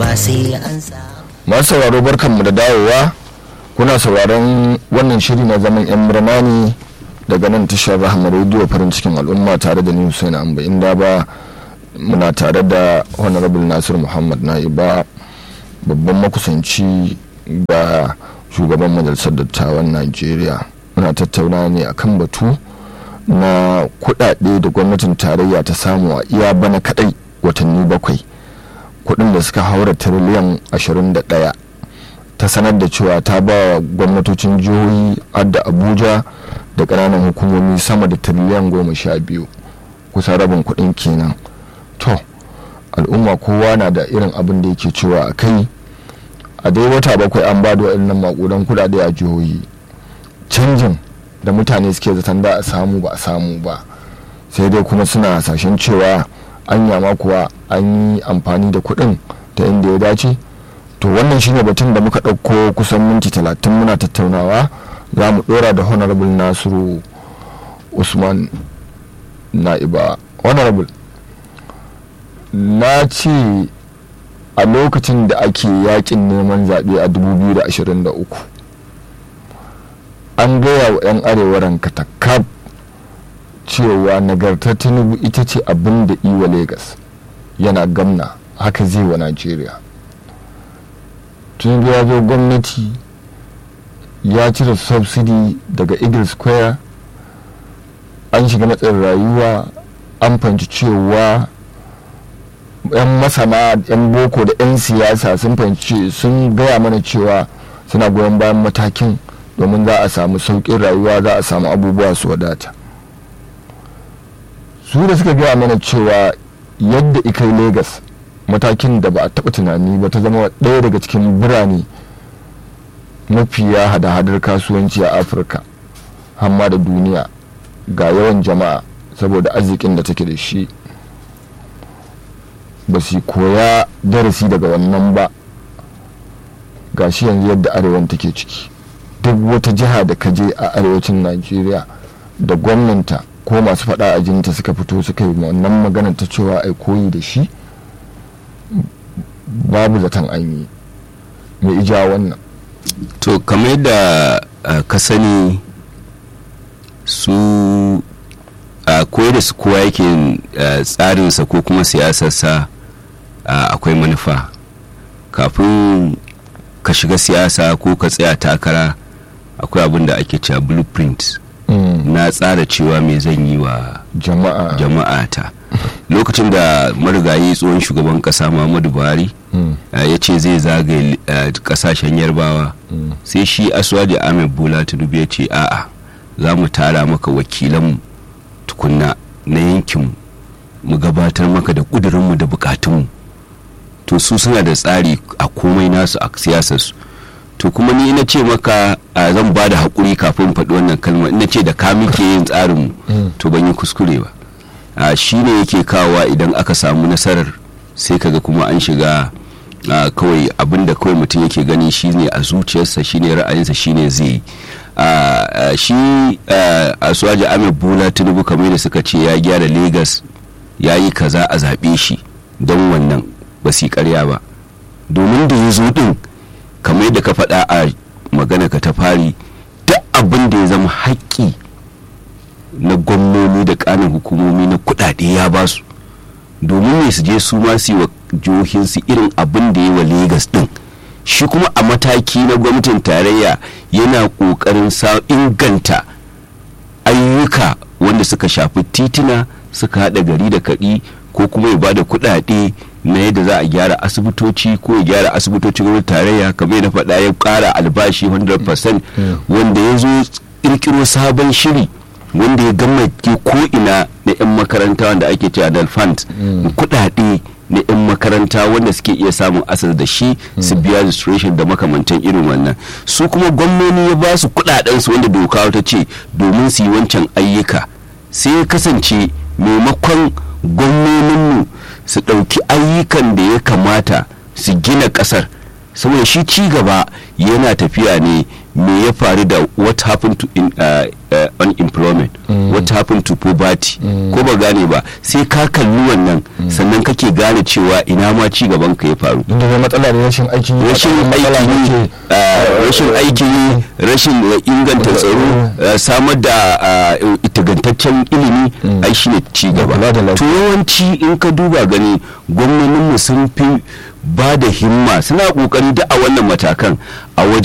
ba sai an sa masu sauraro barkanmu da dawowa kuna sauraron wannan shiri na zaman yan murna ne daga nan tashar rahama rediyo farin cikin al'umma tare da ni Hussein Amba inda ba muna tare da honorable Nasir Muhammad Naiba babban makusanci ga shugaban majalisar dattawan Najeriya muna tattauna ne akan batu na kudade da gwamnatin tarayya ta samu a iya bana kadai watanni bakwai kudin da suka haura tiriliyan 21 ta sanar da cewa ta ba wa gwamnatocin jihohi adda abuja da ƙananan hukumomi sama da tiriliyan goma sha biyu kusan rabin kudin kenan to al'umma kowa na da irin abin da yake cewa a kai a dai wata bakwai an ba da waɗannan maƙudan kudade a jihohi canjin da mutane suke zaton da a samu ba a samu ba sai dai kuma suna hasashen cewa an yama kuwa an yi amfani da kuɗin ta inda ya dace to wannan shine batun da muka ɗauko kusan minti talatin muna tattaunawa za mu ɗora da honorable nasiru usman na'iba honorable na ce a lokacin da ake yakin neman zaɓe a 2023 an gaya wa 'yan arewa rankatakab cewa nagartar tinubu ita ce abin da iwa Legas yana gamna haka zai wa najeriya tinubu ya zo gwamnati ya cire subsidy daga eagle square an shiga matsayin rayuwa an fahimci cewa 'yan masana 'yan boko da 'yan siyasa sun fahimci sun gaya mana cewa suna goyon bayan matakin domin za a samu sauƙin rayuwa za a samu abubuwa su wadata su da suka gaya mana cewa yadda ikai Legas matakin da ba a taɓa tunani ba ta zama ɗaya daga cikin birane mafiya hada-hadar kasuwanci a afirka hamma da duniya ga yawan jama'a saboda arzikin da take da shi ba su koya darasi daga wannan ba ga shi yanzu yadda arewan take ciki duk wata jiha da ka je a arewacin najeriya da gwamnanta ko masu faɗa a jinta suka fito suka yi wannan magana ta cewa ai koyi da shi babu zaton an yi mai ija wannan to kamar yadda uh, ka sani su a koyar da su kowa yake uh, tsarinsa ko kuma siyasarsa uh, akwai manufa kafin ka shiga siyasa ko ka tsaya takara akwai abin da ake cewa blueprint na tsara cewa me zan yi wa jama'a jama'a ta lokacin da marigayi tsohon shugaban kasa muhammadu buhari ya ce zai zagaye kasashen yarbawa sai shi aswadi ahmed bola tinubu ya ce a'a za mu tara maka wakilanmu tukunna na yankinmu mu gabatar maka da ƙudurinmu da bukatunmu to su suna da tsari a komai nasu a siyasarsu to kuma ni na ce maka a zan ba da haƙuri kafin faɗi wannan kalma ina ce da ka muke yin tsarinmu to ban yi kuskure ba a shi ne yake kawowa idan aka samu nasarar sai kaga kuma an shiga kawai abinda kawai mutum yake gani shine a zuciyarsa shine ra'ayinsa shine zai shi a suwaji ahmed bola tinubu kamar da suka ce ya gyara lagos ya yi kaza a zaɓe shi don wannan ba su karya ba domin da ya zo ɗin kamar yadda ka faɗa a magana ka ta fari duk abin da ya zama haƙƙi na gwamnoni da ƙanin hukumomi na kuɗaɗe ya ba su domin ne su je su ma su yi wa jihohinsu irin abin da ya wa Legas ɗin shi kuma a mataki na gwamnatin tarayya yana ƙoƙarin sa inganta ayyuka wanda suka shafi titina suka haɗa gari da kaɗi ko kuma ya bada kuɗaɗe na yadda za a gyara asibitoci ko ya gyara asibitocin gwamnati tarayya kamar na faɗa ya ƙara albashi 100% wanda ya zo ƙirƙiro sabon shiri wanda ya gama ko ina na 'yan makaranta wanda ake cewa adult fund kuɗaɗe na 'yan makaranta wanda suke iya samun asas da shi su biya registration da makamantan irin wannan su kuma gwamnoni ya ba su kuɗaɗensu wanda doka ta ce domin su yi wancan ayyuka sai ya kasance maimakon gwamnoninmu su ɗauki ayyukan da ya kamata su gina ƙasar saboda shi ci gaba yana tafiya ne me ya faru da what happened to in, uh, uh, unemployment what happened to poverty ko ba gane ba sai ka kalli wannan sannan kake gane cewa ina ma ci gaban ka ya faru inda zai matsala da rashin aikin yi rashin matsala aikin yi ne ke- uh, rashin aikin yi rashin uh, inganta tsaro uh, samar da uh, itagantaccen ilimi ai shine ci gaba kula da lafiya. to yawanci in ka duba gani gwamnoninmu sun fi ba da himma suna kokari da a wannan matakan a wajen